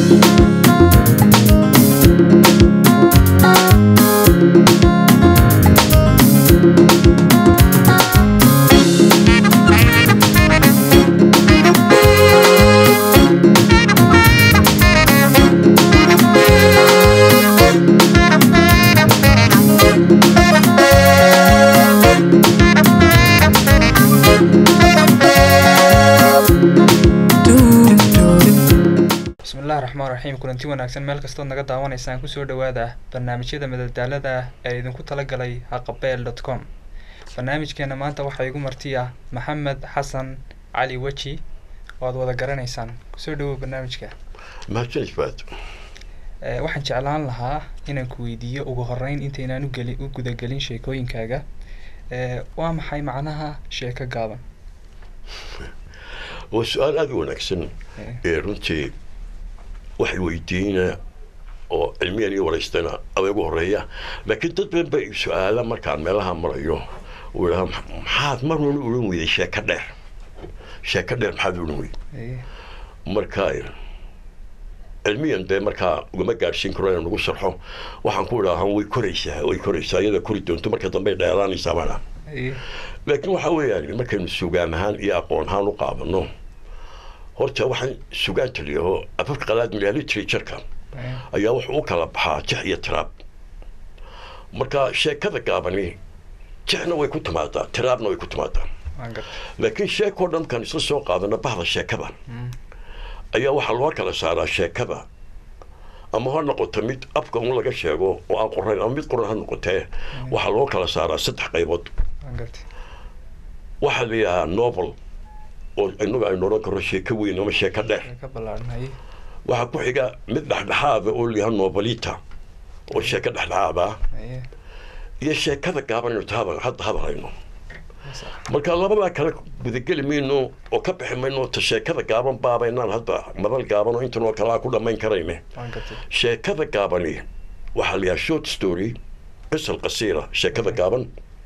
bismillahi raxmaan raxiim kulanti wanaagsan meel kastood naga daawanaysaan kusoo dhawaada barnaamijyada madadaalada ah ee idinku talagalay haqabeel dot com barnaamijkeena maanta waxaa igu marti ah maxamed xasan cali weji oo aad wada garanaysaan kusoo dhawow barnaamijka mahadsanid baad Eh, waxaan jeclaan lahaa inaan ku weydiiyo ugu horeyn intaynaan ugeli u gudagelin sheekooyinkaaga Eh, waa maxay macnaha sheeko gaaban waa su-aal aada u wanaagsan Eh, ee runtii waxay weydiina oo cilmiyan iyo waraystana ada ugu horeeya laakiin dad badan ba su-aala markaan meelaha marayo uu idhaha maxaad mar walba odhan weyday sheeko dheer sheeko dheer maxaad odhan weyday eh, marka cilmiyan dee markaa ugama gaadhsiin karo inaan ugu sharxo waxaan ku idhaahan way koraysaa way koraysaa iyada kori doonto marka dambe ay dheeraanaysaa baana eh, laakiin waxaa weeyaan markaynu sugaan ahaan iyo aqoon ahaan u qaadano horta waxaan sugaan taliyaho afafka qalaad milaha literatureka eh, ayaa wuxuu u kala baxaa jex iyo tiraab marka sheekada gaabani jexna way ku timaadaa tiraabna way ku timaadaa waan gartay laakiin sheekoo dhan markaan isla soo qaadano bahda sheekada Mm, ayaa waxaa loo kala saaraa sheekada ama ha noqoto mid afka un laga sheego oo aan qorayn ama mid qoran ha noqotee waxaa loo kala saaraa saddex qaybood waan gartay waxaa la yidhahaa novel oo inagu aynu odhan karno sheeko weyn ama sheeko dheer sheeko ballaadhnay waxaa ku xiga mid dhexdhexaada oo la yidhaha novelita oo sheeko dhexdhexaad ah eh, iyo sheekada gaaban aynu tahada- hadda hadalhayno sax. marka labadaa kale gudageli mayno oo ka bixi mayno ta sheekada gaaban baabaynaan hadda madal gaaban oo intan oo kale aan ku dhammayn karayne waan gartay sheekada gaabani waxaa la yidhaha short story qisal qasiira sheekada gaaban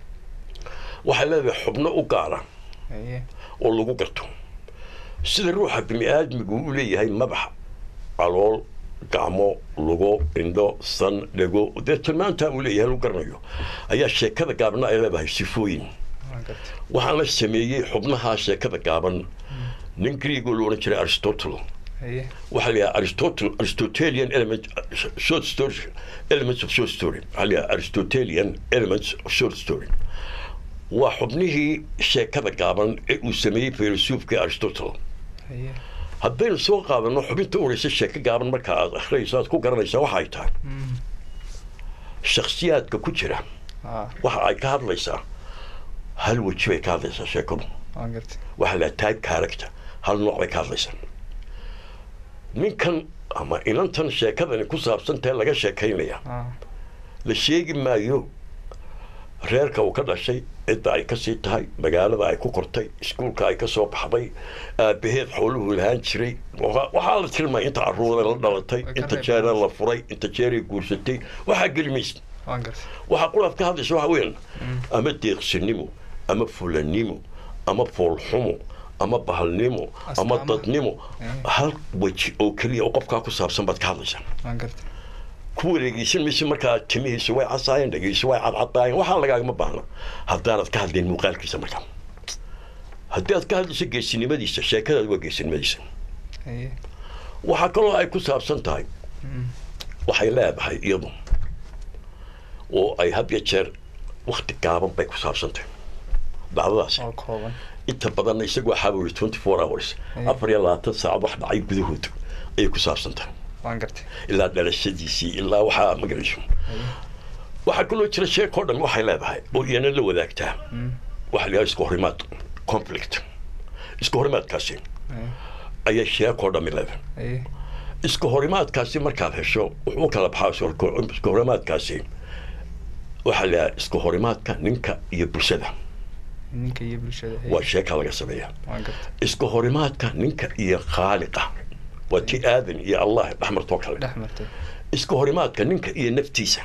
waxay leedahay xubno u gaara eh, oo lagu garto sida ruuxa bini aadmigu u leeyahay madax calool gacmo lugo indho san dhego dee tilmaantaa uu leeyahay lagu garanayo ayaa sheekada gaabna ay leedahay sifooyin waan gartay waxaana sameeyey xubnaha sheekada gaaban nin griigoo la odhan jiray aristotle eh, waxaa la yidhaha aristotle aristotelian element short story elements of short story waxaa la yidhaha aristotelian elements of short story waa xubnihii sheekada gaaban ee uu sameeyey filosoofkii aristotle eh, haddaynu soo qaadano xubinta u horeysa sheeko gaaban marka aad akhriyayso aad ku garanaysaa waxa ay tahay mm, shakhsiyaadka ku jira ah, waxa ay ka hadlaysaa hal weji bay ka hadlaysaa sheekadu waan gartay waxaa la type character hal nooc bay ka hadlaysaa ninkan ama inantan sheekadani ku saabsantae laga sheekaynaya ah, la sheegi maayo reerka uu ka dhashay cidda ay kasii tahay magaalada ay ku kortay iskuulka ay kasoo baxday aabaheed xooluhu lahaan jiray waxa- waxaa la tilmaaya inta caruura la dhalatay Way ka inta reeb jeera badan. la furay inta jeeray guursatay waxaa geli maysa waan gartay waxaa quraad ka hadlaysa waxa weeyaan ama deeqsinimo ama fulanimo ama foolxumo ama bahalnimo ama Astaamaha. dadnimo Mm. hal weji oo keliya oo qofkaa ku saabsan baad ka hadlaysaa waan gartay ku wareegeysan mayse markaa timihiisa way casaayeen dhegeysa way cadcadaayeen waxaa lagaagama baahna haddaanad ka hadlayn muuqaalkiisa markaa haddii aad ka hadlayso geesinimadiisa sheekadaad waa geesinimadiisa eh, waxaa kaloo ay ku saabsan tahay mm, waxay leedahay iyadu oo ay had iyo jeer wakti gaaban bay ku saabsan tahay dhacdadaasi oo kooban inta badanna isagu waxaa wuri twenty four hours Mm. afar iyo labaatan saacad wax dhacay gudahood ayay ku saabsan tahay waan gartay ilaa dhalashadiisii ilaa waxaa magarayso eh, waxaa kaloo jira sheekoo dhan waxay leedahay oo iyana la wadaagtaa mm, waxaa la yidhaha isku horimaad conflict isku horimaadkaasi eh, ayay sheekoo dhammi leedahay eh, isku horimaadkaasi markaad hesho wuxuu u kala baxaa isku- isku horimaadkaasi waxaa la yidhaha isku horimaadka ninka iyo bulshada ninka iyo bulshada eh, waa sheeka laga sameeyaa waan gartay isku horimaadka ninka iyo khaaliqa waa ti aadan iyo allah dhexmartoo kale dhex martay isku horimaadka ninka iyo naftiisa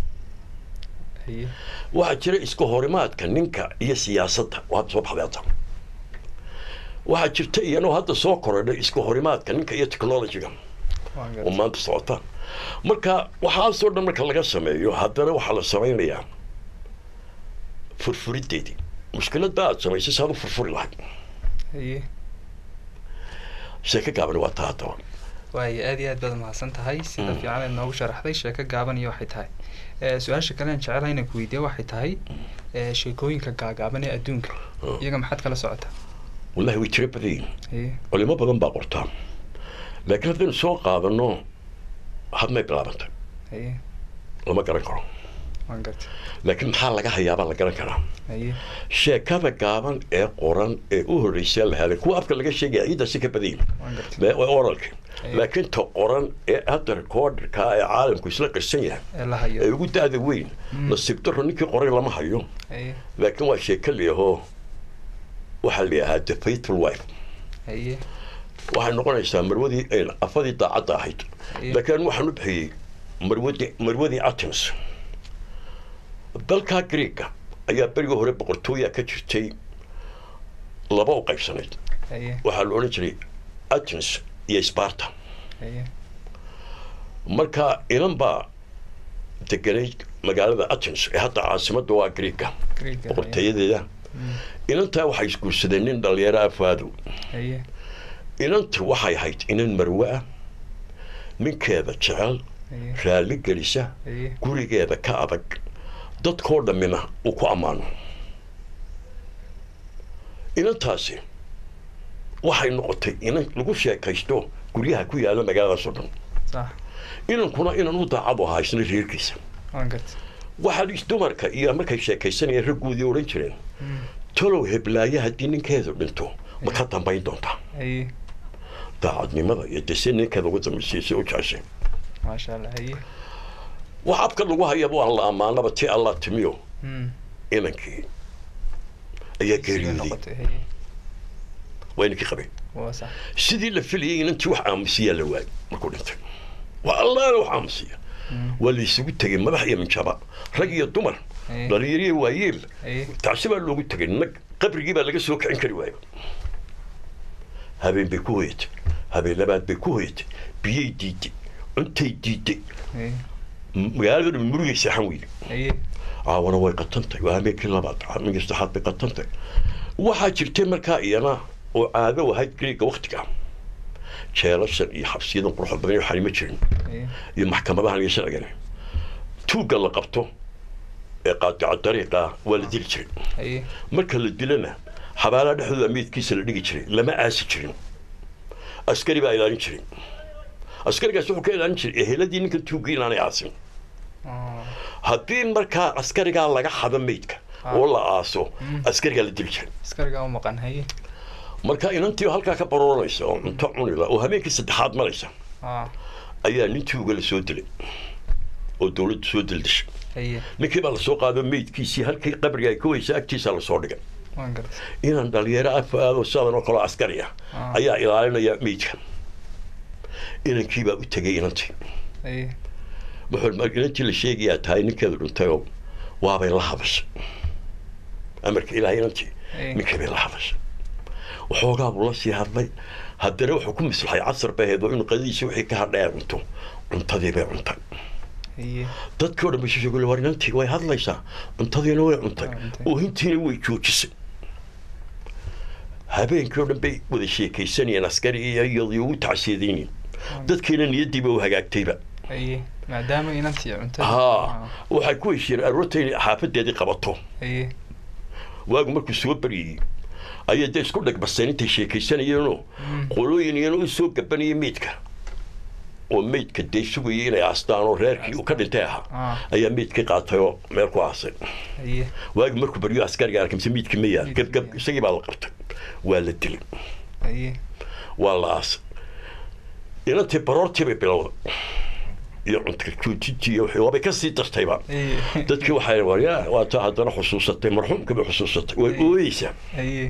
eh, waxaa jira isku horimaadka ninka iyo siyaasadda oo hadda soo baxday hadda waxaa jirta iyanoo hadda soo korodhay isku horimaadka ninka iyo technologyga Waan oo gartay. maanta socota marka waxaasoo dhan marka laga sameeyo haddana waxaa la samaynayaa furfurideedii mushkiladda aad samaysay saad u furfuri lahayd haye sheeko gaaban waa taa haddaba waayo aad iyo aad baad mahadsan tahay sida Mm. fiican aad noogu sharaxday sheeko gaaban iyo waxay tahay Eh, su-aasha kale aan jecelahay inaan ku weydiiyo waxay tahay eh, sheekooyinka gaagaaban ee adduunka Oh. iyaga maxaad kala socotaa wallahi way tiro badan yihiin haye culimo badan baa qortaa laakiin haddaynu soo qaadano hadmay bilaabantay haye lama garan karo waan gartay laakiin maxaa laga hayaabaa la garan karaa haye sheekada gaaban ee qoran ee u horreysay la helay kuwa afka laga sheegaya ciiddaasi ka badan yihiin waan gartay Be- waa oralka Aye. laakiin ta qoran ee hadda recorderka ee caalamku isla qirsan yahay ee la ee hayo ugu da-da weyn Mm. nasiib daro ninkii qoray lama hayo haye laakiin waa sheeko layahoo waxaa la yidhahaa the faithful wife haye waxay noqonaysaa marwadii een, afadii daacadda ahayd Aye. laakiin waxaan u bixiyey marwadii marwadii atems dalkaa greega ayaa berigii hore boqortooya ka jirtay laba u qaybsanayd haye waxaa la odhan jiray athens iyo sparta haye marka inan baa deganayd magaalada athens ee hadda caasimadda waa greega Greek-ga, haye. boqortooyadeeda Mm, inantaa waxay isguursadeen nin dhalinyaro afaadow haye inantu waxay ahayd inan marwe ah ninkeeda jecel haye raalli gelisa haye gurigeeda ka adag dadkoo dhammina uu ku ammaano inantaasi waxay noqotay inan lagu sheekaysto guryaha ku yaala magaaladaas oo dhan sax inankuna inan u daacad u ahaa isna reerkiisa waan gartay waxaa is dumarka iyo markay sheekaysanayeen raggoodii odhan jireen Mm, talow heblaaye haddii ninkeedu dhinto ma ka dambayn doontaa haye daacadnimada iyo dese ninkeeda uga dambaysiisay u jeceshay maasha allah haye wax abka lagu hayaba waa la ammaanaba ti allah timiyo Mm, inankii ayaa sidee geeriyooday noqotay haye waa inankii qabay waa sax sidii la filayay inantii wax aamusiyaa la waayay markuu dhintay waa allaana wax aamusiya Mm, waa la isugu tegay madax iyo minjaba rag iyo dumar haye dhalinyaro iyo waayeel haye tacsi baa loogu tegay nag qabrigii baa laga soo kicin kari waayo habeen bay ku hoyatay habeen labaad bay ku hoyatay biyay diiday cuntay diiday haye M- magaalada dhan murugay seexan weyde haye caawana way qatantay waa habeenkii labaad habeenkii saddexaad bay qatantay waxaa jirtay markaa iyana oo caado ahayd greega waktiga jeelashan iyo xabsiyadan quruxda badan iyo waxaan ma jirin haye iyo maxkamadahan iyo sharcigan tuugga la qabto ee qaadica dariiqa waa la dili jiray haye marka la dilana xabaalaha dhexdooda meydkiisa la dhigi jiray lama aasi jirin askari baa ilaalin jiray askarigaas wuxuu ka ilaalin jiray eheladii ninkan tuuggii inaanay aasin Oh, haddii markaa askarigaa laga xado meydka Ah. oo la aaso Mm. askarigaa la dili jiray askarigaa u maqan haye marka inantii halkaa ka barooranaysa oo cunto cunila oo habeenkii saddexaad maraysa Ah, ayaa nin tuuga la soo dilay oo dowladdu soo dildishay haye ninkii baa lasoo qaado meydkiisii halkii qabriga ay ka weysa agtiisa lasoo dhigay waan gartay inaan dhalinyaro afaado sidan oo kaleo askari ah Ah. ayaa ilaalinaya meydka inankii baa u tegay inantii haye wuxuu mar inantii la sheegayaa tahay ninkeedu dhintayoo waabay la hadashay amarka ilaahay inantii haye ninkii bay la hadashay waxoogaa buu la sii hadlay haddana wuxuu ku mislaxay casar bay ahayd oo inuu qadadiisii wixii ka hadhay ay cunto cuntadii bay cuntay haye dadkii o dhan bay sheegay war inantii way hadlaysaa cuntadiina way cuntay Way cuntay. oohintiina way joojisay habeenkii oo dhan bay wada sheekaysanayeen askari iyo iyadii ugu tacsiyadeynayeen dadkiina niyadiiba u hagaagtayba haye maadaama inantii cuntada haa waxay ku heshiiyeen aroorta inay xaafadeedii qabato haye waagu markuu soo baryayey ayay dee isku dhagbaseen intay sheekaysanayeenoo Mm. qolooyin iyana u soo gabanayay meydka oo meydka dee sugayay inay aastaan oo reerkii uu ka dhintay ahaa Ah. ayaa meydkii qaatay oo meel ku aasay haye waagi markuu baryo askariga arkay mise miidkii ma yaal Miidkii gebgeb ma yaal. isagii baa la qabtay waa la dilay haye waa la aasay inantii baroortii bay bilowday iyo cunta joojintii iyo wixii waabay kasii dartayba haye dadkii waxay war yaa waa taa haddana xusuusatay marxuumkii bay xusuusatay way Ay. ooyeysaa haye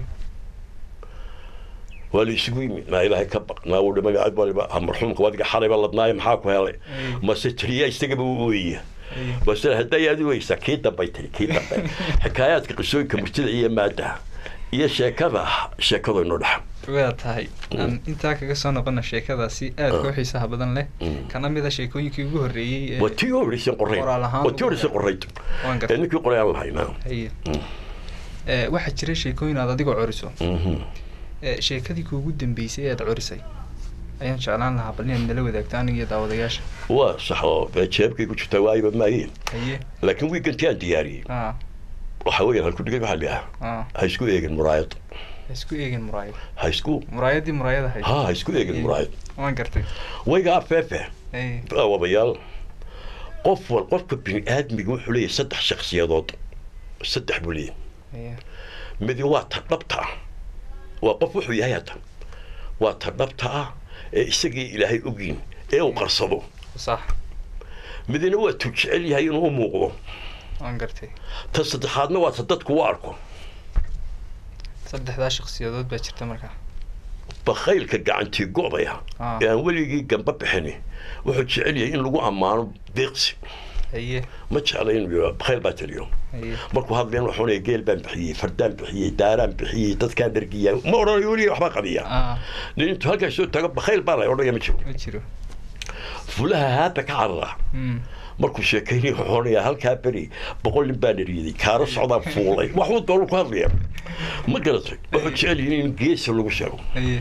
waa la isugu yimid maa ilaahay ka baq naa wudha magacad waliba ha marxuumka wadiga xalayba ladnaayo maxaa ku helay Ay. mase tiriya isagaba u ooyaya haye base hadday aad u weysaa kii dambay tiri kii dambe xikaayaadka qisooyinka murtida iyo maadaha iyo sheekada sheekadu inoo dhexa waa tahay aan intaa kaga soo noqona sheekadaasi aadka u xiisaha badan leh Mm. kana mid a sheekooyinkii ugu horreeyey ee waa tii horeysan qorayd Qoraal ahaan waa tii lagu horeysan qorayd waan ee gartay ninkii qoray aan lahaynaa haye Mm. Eh, waxaa jira sheekooyin aad adigoo coriso Mhm. Eh, sheekadii kuugu dambeysay ee aad corisay ayaan jeclaan lahaa bal inaad nala wadaagto aniga iyo daawadayaasha waa sax oo dee jeebkay ku jirtaa waayba maayeen haye laakiin wiigantii aan diyaariyey ah waxa weeyaan halku dhigay waxaa la ah ha isku eegin muraayad ha isku eegin muraayad ha isku muraayadii muraayad ahayd ha ha isku eegin muraayad waan gartay wayga afeefe haye wabayaal qof wal qofka bini aadmiga wuxuu leeyahay saddex shakhsiyadood saddex buu leeyahay haye midi waa ta dhabta ah waa qof wuxuu yahay hatan waa ta dhabta ah ee isagii ilaahay ogyiin ee uu qarsado sax midina waa tuu jecel yahay inuu u muuqdo waan gartay ta saddexaadna waa ta dadku u arko saddexdaa shakhsiyadood baa jirta markaa bakhaylka gacantii go'daya Ah. ee aan weligii gamba bixini wuxuu jecel yahay in lagu ammaano deeqsi haye ma jecla in bakhayl baa taliyo haye markuu hadlayan wuxuu leeyahay geel baan bixiyey fardaan bixiyey daaraan bixiyey dadkaan dhargiya ma odhanayo weliga waxbaa qabiya ah nin intuu halkaas soo tago bakhayl baa la odhanaya ma jiro ma jiro fulaha haata ka carara Mm. markuu sheekaynay wuxuu odhanayaa halkaa beri boqol nin baa dhariyey kaaro socdaa fuulay waxuu doonu ku hadlaya ma garatay wuxuu jecel yahay in geesa lagu sheego haye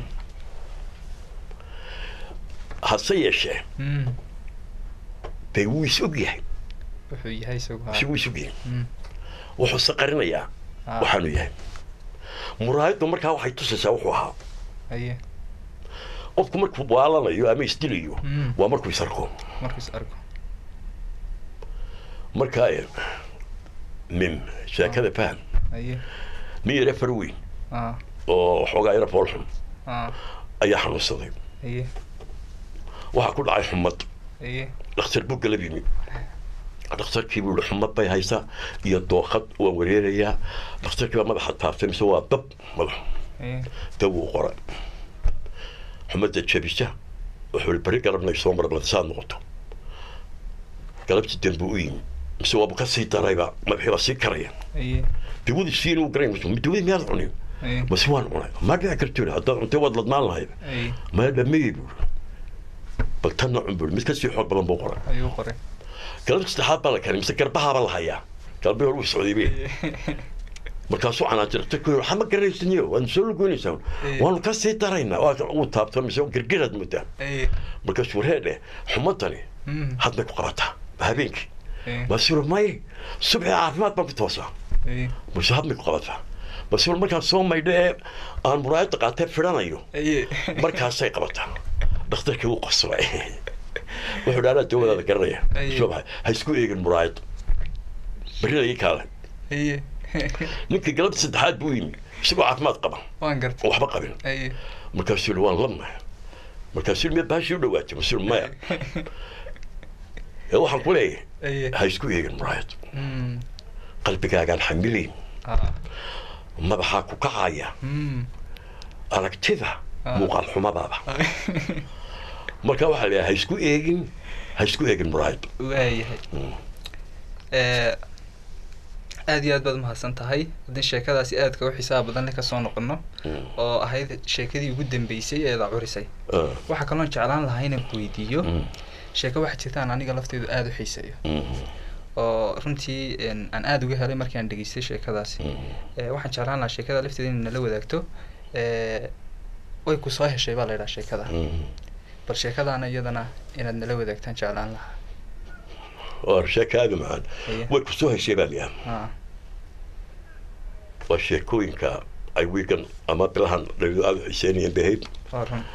hase yeeshee Mm. dee wuu is og yahay wuxuu yahay isagu si ha wuu is og yahay Mm. wuxuu saqarinayaa Ah. waxaanu yahay muraayaddu markaa waxay tusaysaa wuxuu ahaa haye qofku markuu waalanayo ama isdilayo Mm. waa markuu isarko markiis arko markaa eh, nin sheekada faham haye nin yare far weyn ah oo waxoogaa yara foolxun ah ayaa xanuunsaday haye waxaa ku dhacay xumad haye dhakhtar buu galab yimi dhakhtarkii buu yihi xumad bay haysaa iyo dooqad waan wareerayaa dhakhtarkii baa madaxa taaftay mise waa dab madax haye dab uu qoray xumadda jabisa wuxuu yihi beri galabnay soo marnad saad noqoto galabtii dambe u yimi mise waaba ka sii darayba madaxii baa sii karaya haye dawadii siin uu garan dawadii miyaad cunin haye mase waan cunay ma dhici karto yidhi haddaad cuntay waad ladnaan lahayd haye maya dhameeyey buu yihi bal tanna cun buu yihi mid kasii xoog badan buu qoray ayuu qoray galabta saddexaad baa la keenay mise garbahaaba la hayaa galbii hore uu socday be markaasuu canaajirtay ku yidhi waxaa ma garanaysanyo waanu soo lugoynaysaa Eh. waanu ka sii daraynaa waa uu taabto mise girgiraad moodaa haye markaasuu reedhe xumadani Mm. hadbay ku qabataa habeenkii haye masuur maye subxi caafimaad baan ku toosaa haye mase hadbay ku qabataa masuur markaan soo maydho ee aan muraayadda qaatee fidhanayo haye markaasay qabataa dhakhtarkii wuu qosbay wuxuu dhi anaa dawadaada garanaya Aye. soo baxay ha isku eegin muraayad berrida ii kaale haye ninkii galabta saddexaad buu yimi isagoo caafimaad qaba waan oo gartay waxba qabin haye markaasuu yihi waan lamaya markaasuu yihi miya baashii u dhawaatay masuu yihi maya ee waxaan ku leeyahay haye ha isku eegin muraayad Mm. qalbigaagaan xamilayn ah madaxaa ku kacaya Mm. aragtida Ah. muuqaal xumadaada marka waxaa la ha isku eegin ha isku eegin muraayad waayahay Eh, aad iyo aad baad umahadsan tahay haddii sheekadaasi aadka u xisaab badan leh kasoo noqono Mm. oo ahayd sheekadii ugu dambeysay ee la curisay Ah, waxaa kaloon jeclaan lahaa inaan ku weydiiyo mm, sheeko waxaa jirtaan aniga lafteedu aada u xiiseeyo mm, oo runtii een, aan aada uga helay markii aan dhegeystay sheekadaasi mm. Eh, waxaan jeclaan lahaa sheekada lafteeda in nala wadaagto Eh, way ku soo heshay baa la yidhaha sheekada Mm. bal sheekadaana iyadana inaad nala wadaagtaan jeclaan lahaa waa sheeko aada u macaan Haye. way kusoo heshay baa liyaa Ah, waa sheekooyinka ay wiigan ama bilahan dhalido aada u xiseynayeen bahayd waa run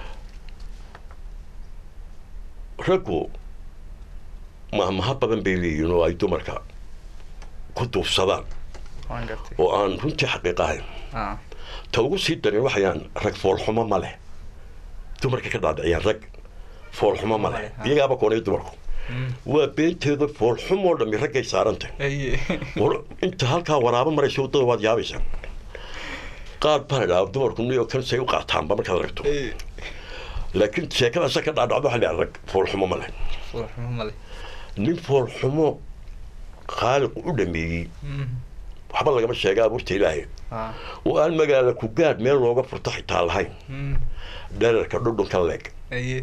raggu mahmaha badan bay leeyihiin oo ay dumarka ku duufsadaan waan gartay oo aan runtii xaqiiq ahayn ah ta ugu sii darin waxayaan rag foolxumo ma leh dumarka ka dhaadhiciyaan rag foolxumo ma leh Ah. iyagaaba koonay dumarku Mm. waa beenteeda foolxumoo dhammi raggay saarantay haye war inta halkaa waraabo maraysa waddada waad yaabaysaa qaar baan idhaha dumarku niyo kan say u qaataanba markaad aragto Haye. laakiin sheekadaasa ka dhaadhacdo waxaa la rag foolxumo ma leh Foolxumo male nin foolxumo khaaliq u dhameeyey Mm. waxba lagama sheega abuurta ilaahay ah oo aan magaala ku gaadh meel looga furto xitaa lahayn mm dherarka dhudhunka leeg haye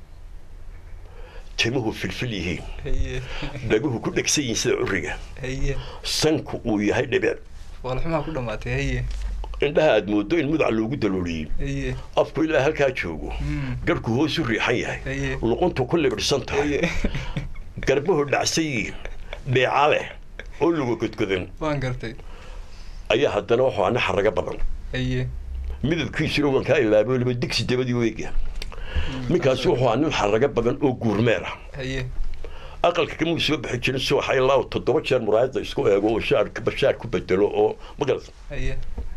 timuhu filfil yihiin haye dhaguhu ku dhegsan yihiin sida curiga haye sanku uu yahay dhibic waalxumaa ku dhammaatay haye indhaha aad moodo in mudac loogu dalooliyey haye afku ilaa halkaa joogo mm garhku hoosu riixan yahay haye luquntu ku libidhsan tahay haye garbahu dhacsan yihiin dheeca leh oo luga godgodan waan gartay ayaa haddana wuxuu ana xaraga badan haye midabkiisuna waan kaa ilaabay weliba digsi dabadii weega ninkaasi wuxuu nin xaraga badan oo guurmeer ah haye aqalka kamuu soo bixi jirin si waxa ilaa toddoba jeer muraayadda isku eego oo shaar bashaar ku bedelo oo magarata haye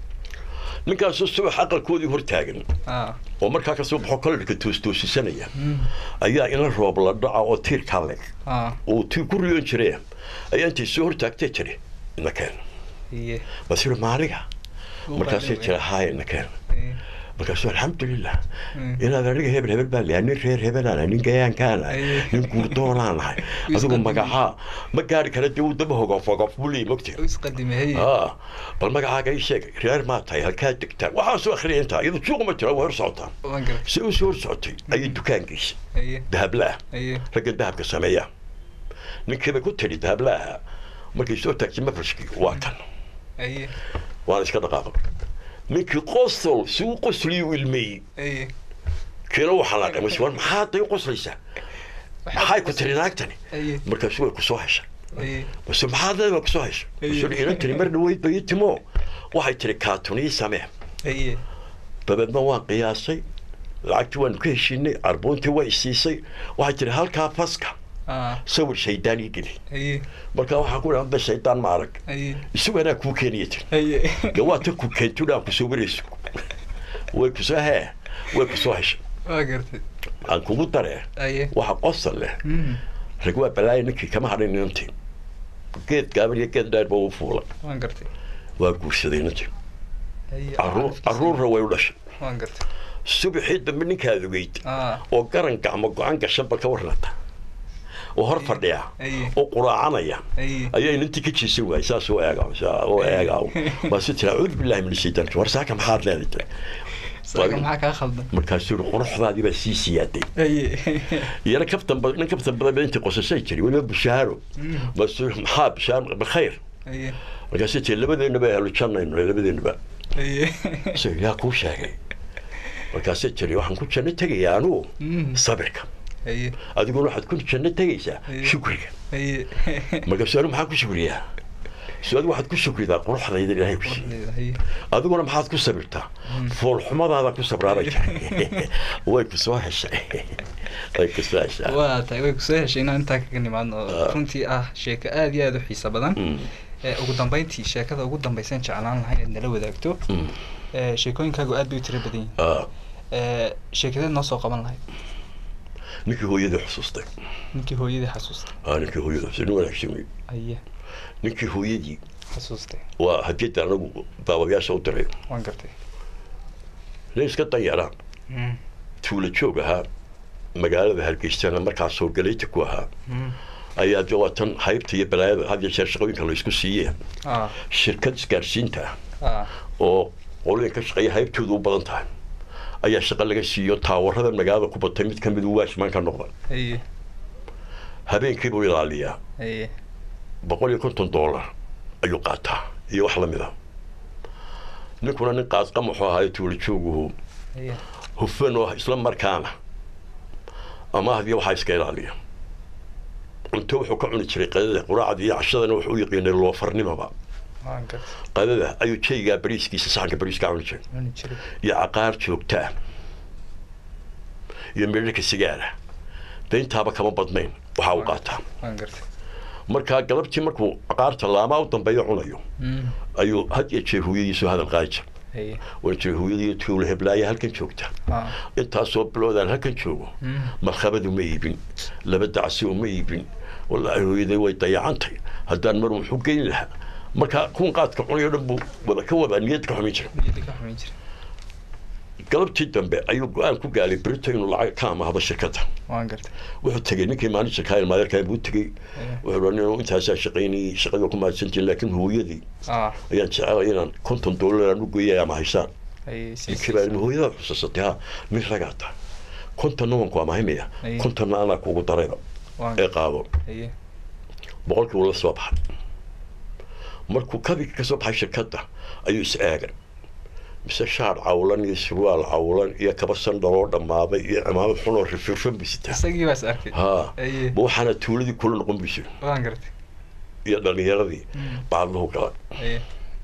ninkaasoo subax aqalkoodii hor taagan ah oo markaa kasoo baxo kolarka toostoosisanaya mm ayaa ina roob la dhaca oo tiirkaa leg ah oo tii ku riyoon jire ayaa intay soo hortaagtay jiri ina keen haye basiru maaliga markaasay jira haaya ina keen haye markaasuu alxamdulilah Mm. inaad aniga hebel hebel baa leeyahay nin reer hebelaana nin gayaankaana Aye. nin guurdoonaanahay Wuu adigu isqadimay. magacaa ma gaari kara dee uu daba hogof hogof buu leeyahy mogti u isqadimay haye aa bal magacaaga ii sheeg reer maa tahay halkaa degtaa waxaasoo akhriya intaa iyadu suuqa ma jira waa hor socotaa waan gartay si u soo hor socotay ayay dukaankiisa haye dahablaah haye ragga dahabka sameeya ninkiiba ku tidhi dahablaaha markay soo taagtay mafrashkii waa kan haye waana iska dhaqaaqay ninkii qosol si uu qosliyuu ilmeeyey haye kiina uu xanaaqay mas war maxaad day u qoslaysaa maxay ku tiri naagtani haye markaasu way ku soo heshay haye mase maxaad leedahay ku soo heshay masuu inan tiri mar dhaweyd bay ii timo waxay tiri kaatunii samee haye dabeedna waan qiyaasay lacagtii waanu ka heshiinay arbuuntii way isiisay waxay tiri halkaa faska ah sawir shaydaan ii geli haye marka waxaa ku dhahan shaydaan ma arag haye isagu anaa kuu keenaya tir haye gawaata ku keentuna aan kusoo warayso way kusoo hee way kusoo heshay waa gartay aan kugu daree haye waxa qosol leh Mm, rag waa balaaya ninkii kama hadhin inantii geed gaaban iyo geed dheer ba u fuula waan gartay waa guursaday inantii haye caruur caruurna way u dhashay waan gartay subaxii dambe ninkaad ogeyd ah oo garan gacmo go-aan gashan ba ka warnata oo hor fadhiya haye oo quraacanaya haye ayaa inantii ka jiisan waayay saas oo eega oo eega waa si tira cuud billahi min shaytaan war saaka maxaad leedahay saaka maxaa kaa khaldan markaasuu yidhi quruxdaadii baa sii siyaaday haye iyana kaftan badan nin kaftan badan baa intii qosashay jiray weliba bishaaro Mm, masuu maxaa bishaaro bakayr haye markaasuu tii labadeenaba ahlu jannayno labadeenaba haye so yaa kuu sheegay markaasuu tiri waxaan ku janno tegayaa anugu Mm, sabirka haye adiguna waxaad ku janno tegaysaa Haye. shukriga haye markaasuu anigu maxaan ku shukriyaa so adigu waxaad ku shukridaa quruxdayda ilaahay ku siiyey haye adiguna maxaad ku sabirtaa foolxumadaada ku sabraabay tahay way ku soo heshay way ku soo heshaa waa tahay way kusoo heshay inaan intaa kaga nimaadno Ah. runtii ah sheeko aad iyo aad u xiiso badan Mm, ee ugu dambeyntii sheekada ugu dambaysan jeclaan lahaa inaad nala wadaagto mm, ee sheekooyinkaagu aad bay u tiro badan yihiin ah, ee sheekadeed noo soo qaban lahayd ninkii hooyadii xusuustay ninkii hooyadii xasuustay ah ninkii hooyadii xusuustay nin wanaagsan wey aye ninkii hooyadii xasuustay waa hadiyadda anagu daawayaasha u diray waan gartay nin iska danyara Mm, tuula joog ahaa magaalada hargeysana markaas soo galayta ku ahaa mm, ayaa de waa tan haybta iyo balaayada had iyo jeer shaqooyinka la isku siiyee ah shirkad isgaarsiinta ah ah oo qolooyin ka shaqeeya haybtoodu u badan tahay ayaa shaqo laga siiyo taawarada magaalada ku batay mid ka mid uu waashmaan ka noqda haye habeenkii buu ilaaliyaa haye boqol iyo konton dollar ayuu qaataa iyo wax lamid a ninkuna nin qaasqam wuxuu ahaa tuula jooguhu haye hufan oo isla markaana ama hadiyo waxaa iska ilaaliya cunto wuxuu ka cuni jiray qadada quraacda iyo cashadana wuxuu u yaqiinay loofarnimaba waan gartay qadada ayuu jaygaa bariiskiisa saxanka bariiska cuni jiray cuni jiray iyo caqaar joogta ah iyo midhirka sigaara dayntaaba kama badnayn waxaa u qaataa waan gartay markaa galabtii markuu caqaarta laamaa u dambeeyo cunayo Mm, ayuu had iyo jeer hooyadiisu hadal qaadija haye waan jiray hooyadii tuula heblaaya halkan joogta ah intaasoo biloodaan halkan joogo mm, markhabadu ma iibin laba dacsi uma iibin wallaahi hooyaday way dayacantay haddaan mar wuxuu geyn lahaa marka kuwan qaadka cunayo dhan buu wada ka wada niyad ka xumin jiray niyadda ka xumin jiray galabtii dambe ayuu go-aan ku gaalay berito inuu lacag ka amahdo shirkadda waan gartay wuxuu tegey ninkii maalinta kaayl maadeerkaa buu tegey wuxuu raa nin intaasaa shaqaynayay shaqadii waa ku mahadsantiin laakiin hooyadii ah ayaan jecelay inaan konton doolar aan u geeyay ama haysaan ay si ninkii baa hooyadaad xusuusatay ha nin ragaa tahay kontonna waan ku amahimaya Aye. kontonna anaa kugu darayba waan ee qaado haye boqolkii wuu la soo baxay markuu kabigii ka soo baxay shirkadda ayuu is eegay mise shaar cawlan iyo surwaal cawlan iyo kaba sandaloo dhammaaday iyo cimaamad xunoo rifirfan bisitaa isagii baas arkay haa haye ma waxaana tuuladii kula noqon buysi waan gartay iyo dhallinyaradii Mm. bacadlahu gala haye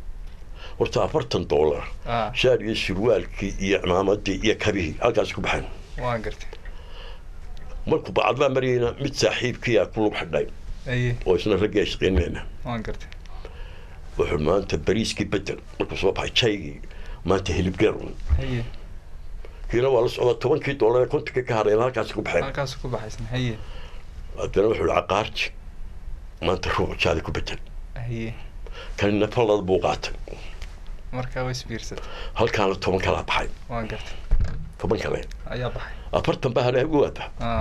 horta afartan doolar ah shaar iyo surwaalkii iyo cimaamadii iyo kabihii halkaas ku baxeen waan gartay markuu bacadlaa marayna mid saaxiibkiyaa ku lug xidhay haye oo isna raggii ay shaqaynayna waan gartay wuxuu maanta bariiskii bedel markuu soo baxay jaygii maanta hilibgeer un haye kiina waa la socdaa tobankii doolar ee kontonka ka hadhayna halkaas ku baxeen halkaas ku baxaysan haye haddana wuxuu yihi caqaarji maanta ruuc jaadi ku bedel haye kanina fallad buu qaatay markaa way isbiirsatay halkaana toban kalaa baxay waan gartay toban kale ayaa baxay afartan baa hadhaa ugu waata ah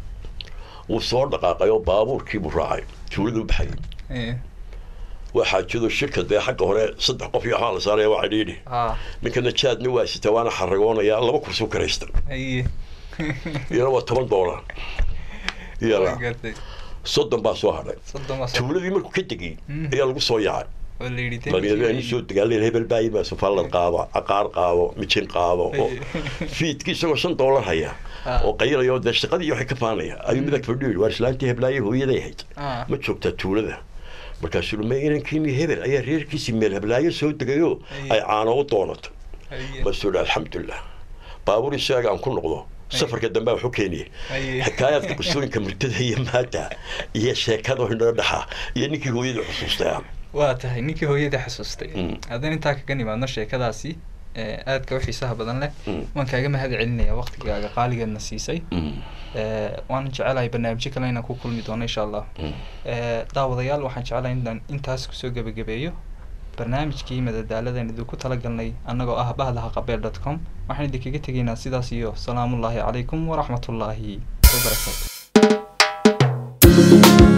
wuu soo dhaqaaqay oo baabuurkii buu raacay tuuladuu baxayay haye waa xaajado shirka dee xagga hore saddex qof iyo waxaa la saaraya waa cidhiidhi ah ninkana jaadna waa sita waana xaragoonaya laba kursi u karaysta haye iyana waa toban doolar iyana waan gartay soddon baa soo hadhay soddon baa soo tuuladii markuu ka degay Mm. ayaa lagu soo yaacay oo la yidhi dhalinyarada soo dagaaleen hebel baa yimaado fallad qaado caqaar qaado mijin qaado oo fiidkii isagoo shan doolar haya Ah. oo qayilaya oo dee shaqadii waxay ka faanaya ayuu midag fadhiyo yidhi waar islaantii heblaaye hooyaday ahayd ah ma joogtaa tuulada markaasuu ma inankiini hebel ayaa reerkiisii meel heblaayo soo degayo Aye. ay caano u doonato haye basuu dhi alxamdulilah baabuur isaaga aan ku noqdo safarka dambe wuxuu keeniyey Aye. xikaayaadka qisooyinka murtada iyo maada iyo sheekada hindhada dhaxa iyo ninkii hooyadii xusuustay waa tahay ninkii hooyada xasuustay Mm. haddaan intaa kaga nimaadno sheekadaasi ee, aadka u xiisaha badan leh Mm. waan kaaga mahad celinaya waqtigaaga qaaligeedna siisay Ee, waan jecelahay barnaamijyo kale inaan ku kulmi doono insha allah Ee, daawadayaal waxaan jecelahay inaan intaas kusoo gebagabeeyo barnaamijkii madadaaladan idinku talagalnay annagoo ah bahdaha qabeel dot com waxaan idinkaga tegaynaa sidaas iyo salaamullaahi calaykum waraxmatullaahi wabarakaatu